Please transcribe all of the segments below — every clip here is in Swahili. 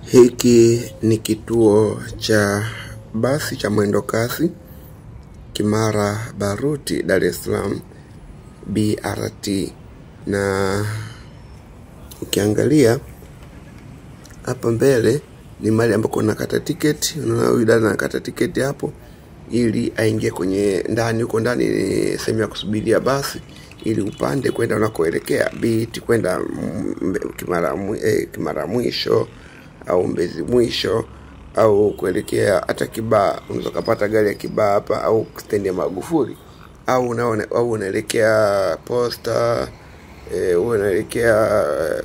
Hiki ni kituo cha basi cha mwendo kasi Kimara Baruti, Dar es Salaam BRT, na ukiangalia hapa mbele ni mahali ambako unakata tiketi. Unaona huyu dada anakata tiketi hapo ili aingie kwenye ndani. Huko ndani ni sehemu ya kusubiria basi ili upande kwenda unakoelekea BRT kwenda Mbe- Kimara, mwi- eh, Kimara mwisho au Mbezi mwisho au kuelekea hata Kibaa. Unaweza ukapata gari ya Kibaa hapa au stendi ya Magufuli au unaona au unaelekea Posta eh, au unaelekea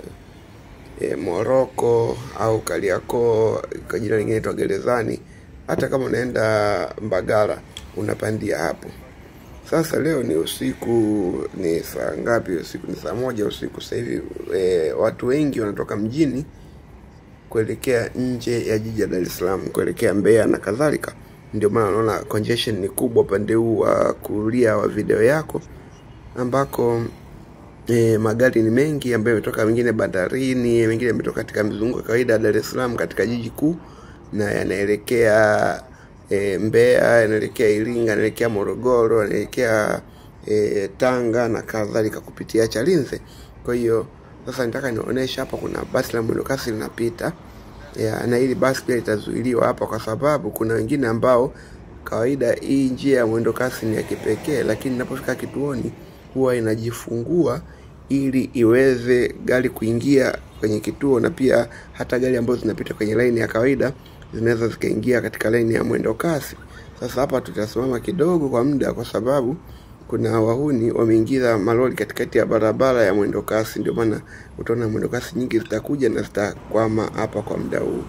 e, Moroko au Kariakoo kwa jina lingine inaitwa Gerezani. Hata kama unaenda Mbagala unapandia hapo. Sasa leo ni usiku, ni saa ngapi usiku? Ni saa moja usiku sasa hivi. E, watu wengi wanatoka mjini kuelekea nje ya jiji la Dar es Salaam kuelekea Mbeya na kadhalika. Ndio maana unaona congestion ni kubwa upande huu wa kulia wa video yako ambako e, magari ni mengi ambayo yametoka mengine bandarini, mengine yametoka katika mizunguko ya kawaida ya Dar es Salaam katika jiji kuu na yanaelekea e, Mbeya, yanaelekea Iringa, yanaelekea Morogoro, yanaelekea e, Tanga na kadhalika kupitia Chalinze. Kwa hiyo sasa nitaka nionyeshe hapa, kuna basi la mwendokasi linapita ya, na hili basi pia litazuiliwa hapa kwa sababu kuna wengine ambao kawaida hii njia ya mwendo kasi ni ya kipekee, lakini inapofika kituoni huwa inajifungua ili iweze gari kuingia kwenye kituo, na pia hata gari ambazo zinapita kwenye laini ya kawaida zinaweza zikaingia katika laini ya mwendo kasi. Sasa hapa tutasimama kidogo kwa muda, kwa sababu kuna wahuni wameingiza malori katikati ya barabara ya mwendo kasi. Ndio maana utaona mwendo kasi nyingi zitakuja na zitakwama hapa kwa muda huu.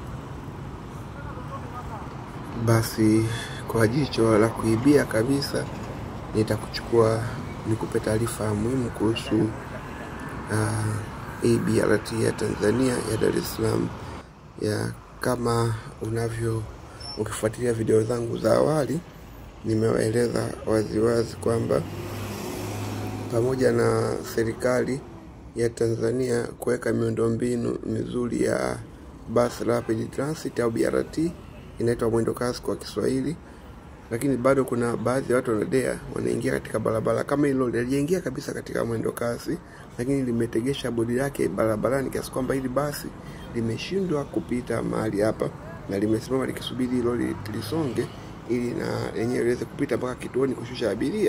Basi kwa jicho la kuibia kabisa, nitakuchukua nikupe taarifa muhimu kuhusu uh, hii BRT ya Tanzania ya Dar es Salaam ya kama unavyo ukifuatilia video zangu za awali, nimewaeleza waziwazi kwamba pamoja na serikali ya Tanzania kuweka miundombinu mizuri ya bus rapid transit au BRT inaitwa mwendo kasi kwa Kiswahili, lakini bado kuna baadhi ya watu wanadea wanaingia katika barabara kama hilo liliingia kabisa katika mwendo kasi, lakini limetegesha bodi lake barabarani kiasi kwamba hili basi limeshindwa kupita mahali hapa na limesimama likisubiri hilo li- lisonge ili na lenyewe liweze kupita mpaka kituoni kushusha abiria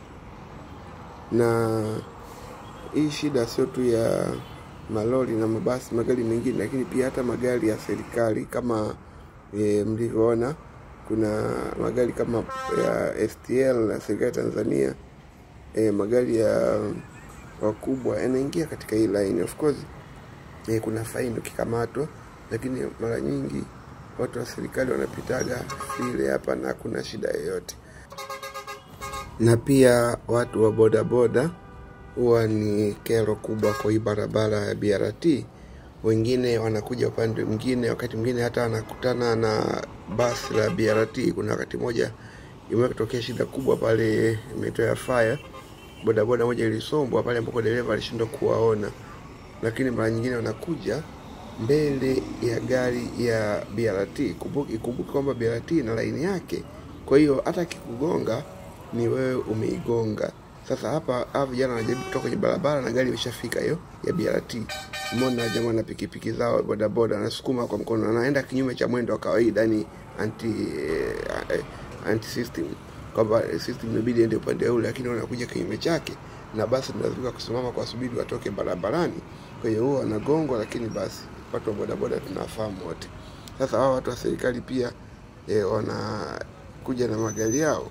na hii shida sio tu ya malori na mabasi, magari mengine, lakini pia hata magari ya serikali kama e, mlivyoona, kuna magari kama ya STL na serikali ya Tanzania e, magari ya wakubwa yanaingia katika hii line. Of course e, kuna faini ukikamatwa, lakini mara nyingi watu wa serikali wanapitaga vile hapa na hakuna shida yoyote na pia watu wa bodaboda huwa ni kero kubwa kwa hii barabara ya BRT. Wengine wanakuja upande mwingine, wakati mwingine hata wanakutana na basi la BRT. Kuna wakati moja imewahi kutokea shida kubwa pale imeitwa ya fire, bodaboda moja ilisombwa pale ambapo dereva alishindwa kuwaona, lakini mara nyingine wanakuja mbele ya gari ya BRT. Kumbuki kumbuki kwamba BRT ina laini yake, kwa hiyo hata akikugonga ni wewe umeigonga. Sasa hapa hawa vijana wanajaribu kutoka kwenye barabara na gari imeshafika hiyo ya BRT. Umeona jamaa na pikipiki zao bodaboda wanasukuma kwa mkono, anaenda kinyume cha mwendo wa kawaida, yani anti eh, eh, anti system, kwamba eh, system imebidi ende upande ule, lakini wanakuja kinyume chake, na basi tunalazimika kusimama kwa subiri watoke barabarani. Kwa hiyo huwa wanagongwa, lakini basi watu wa bodaboda tunafahamu wote. Sasa hawa watu wa serikali pia eh, wanakuja na magari yao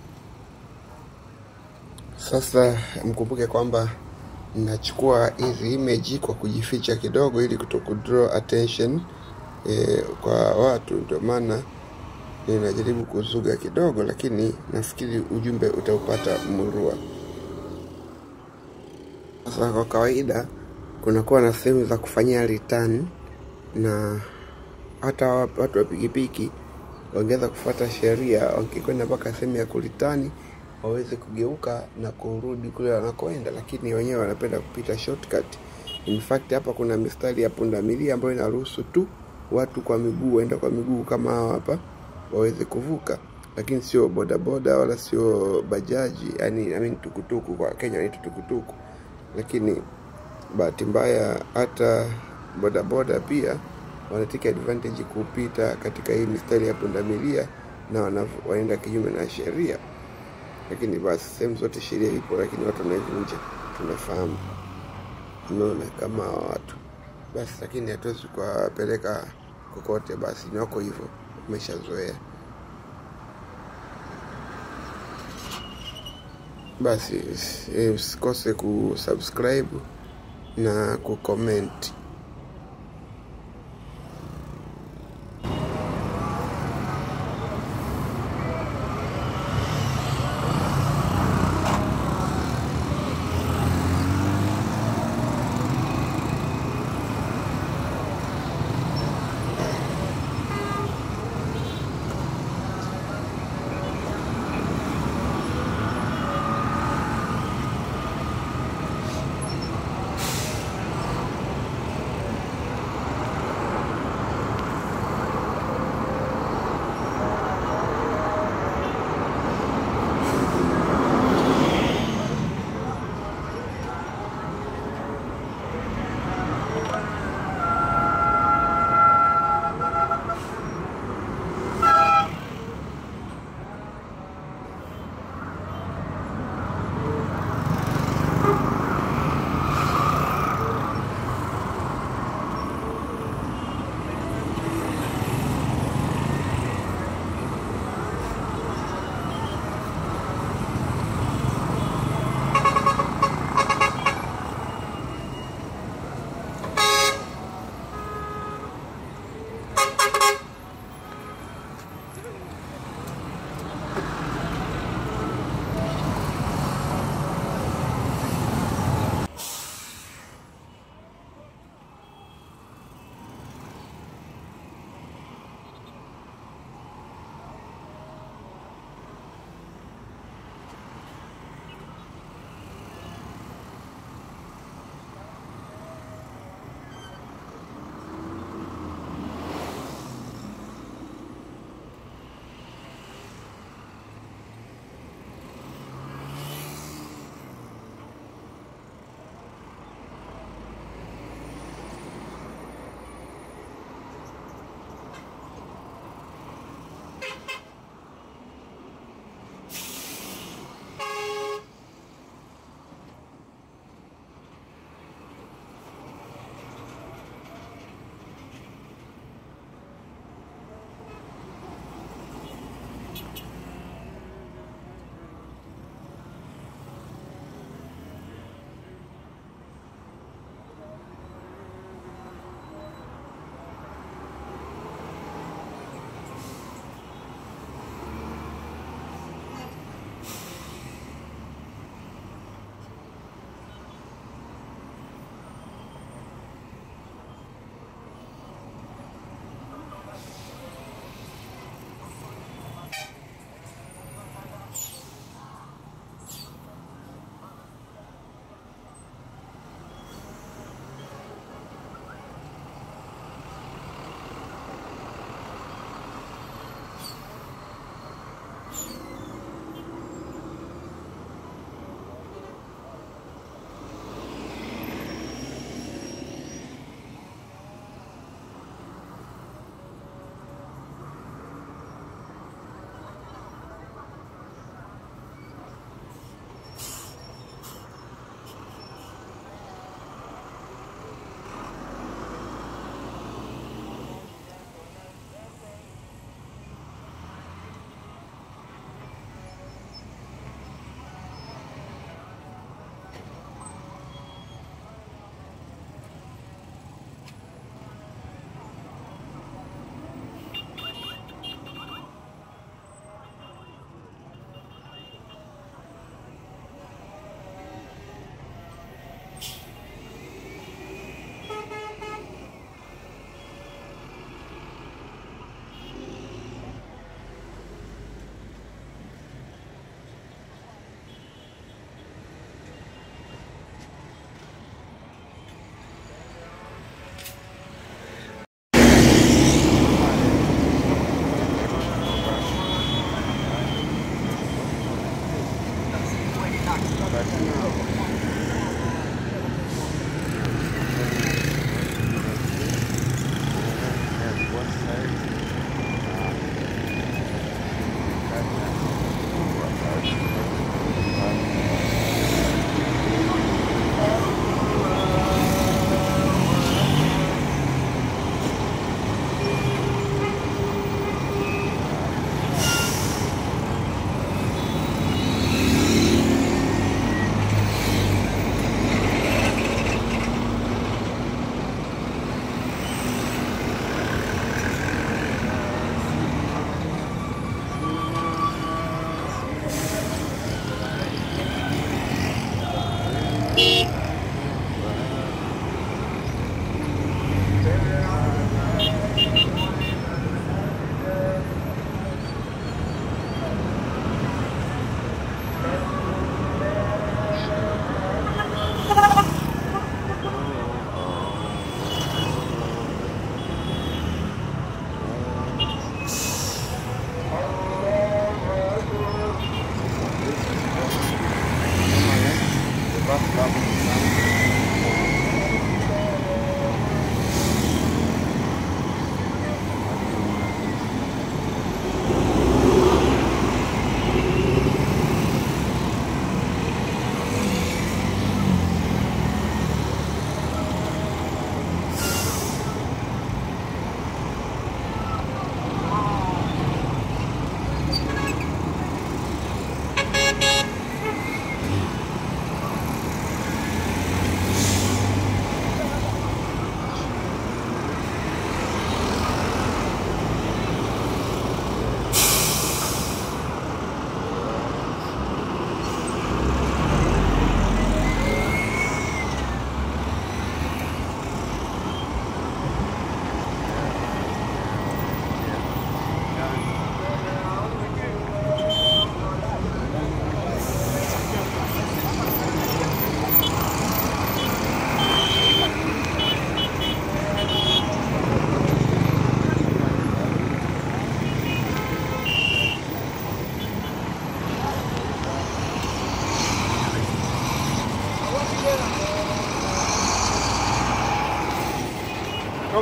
sasa mkumbuke kwamba nachukua hizi image kwa kujificha kidogo, ili kutokudraw attention e, kwa watu. Ndio maana ninajaribu kuzuga kidogo, lakini nafikiri ujumbe utaupata murua. Sasa kwa kawaida kunakuwa na sehemu za kufanyia return, na hata wa- watu wa pikipiki wangeweza kufuata sheria, wakikwenda mpaka sehemu ya kuritani waweze kugeuka na kurudi kule wanakoenda, lakini wenyewe wanapenda kupita shortcut. In fact hapa kuna mistari ya pundamilia ambayo inaruhusu tu watu kwa miguu waenda kwa miguu kama hawa hapa waweze kuvuka lakini sio bodaboda wala sio bajaji yani I mean, tukutuku kwa kenya wanaitwa tukutuku lakini bahati mbaya hata bodaboda pia wanateka advantage kupita katika hii mistari ya pundamilia na wana- wanaenda kinyume na sheria lakini basi sehemu zote sheria ipo lakini watu wanaivunja tunafahamu unaona kama hawa watu basi lakini hatuwezi kuwapeleka kokote basi ni wako hivyo umeshazoea basi eh, usikose kusubscribe na kucomment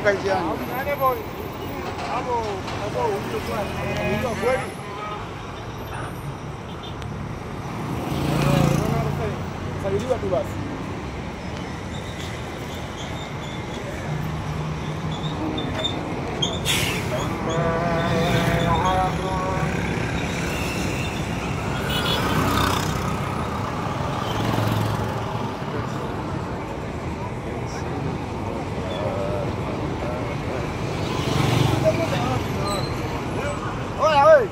mpaka njiani. Sajiliwa tu basi. Oya wewe.